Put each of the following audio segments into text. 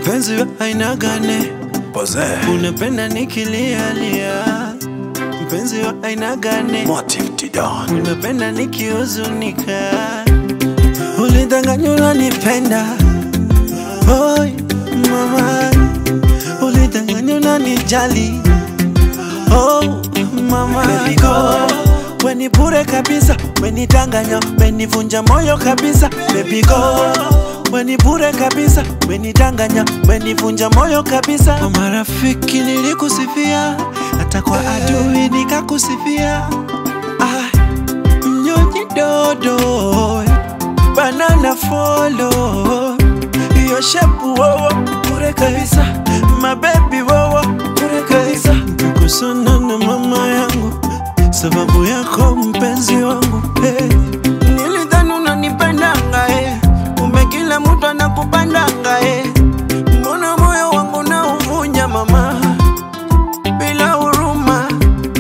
mpenzi wa aina gani? Pose. Unapenda nikilialia, mpenzi wa aina gani? Motive Tidan. Unapenda nikihuzunika, ulidanganywa unanipenda. Oi mama, ulidanganywa unanijali. Oh mama, Baby go weni bure kabisa, wenidanganya, wenivunja moyo kabisa. Baby go weni bure kabisa, wenidanganya, wenivunja moyo kabisa. Kwa marafiki nilikusifia, hata kwa adui nikakusifia. Ah, mnyonyi dodo banana follow hiyo shepu wowo bure kabisa mabebi wowo bure kabisa kusana na mama yangu sababu yako mpenzi wangu hey. nilidhani unanipendanga hey. kumbe kila mtu anakupandanga hey. mbona moyo wangu na uvunja mama bila huruma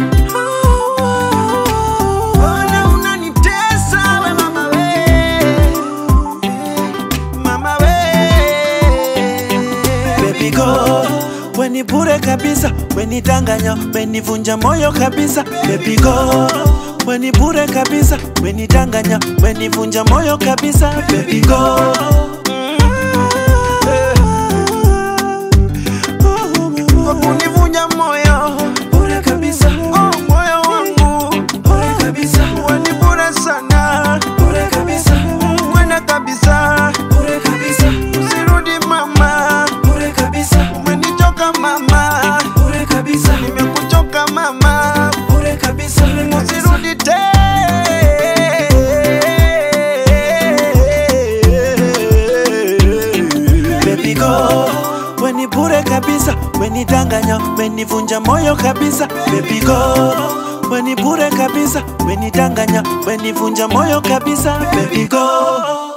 Mbona unanitesa we mama we mama we baby go weni bure kabisa wenidanganya wenivunja moyo kabisa baby go weni bure kabisa wenidanganya wenivunja moyo kabisa baby go kwa kunivunja moyo bure kabisa oh, moyo wangu bure kabisa wani bure sana bure kabisa mwenda kabisa bure kabisa usirudi mama bure kabisa umenichoka mama bure kabisa nimekuchoka mama bure kabisa usirudi tena baby go weni bure kabisa wenidanganya wenivunja moyo kabisa baby go weni bure kabisa wenidanganya wenivunja moyo kabisa baby go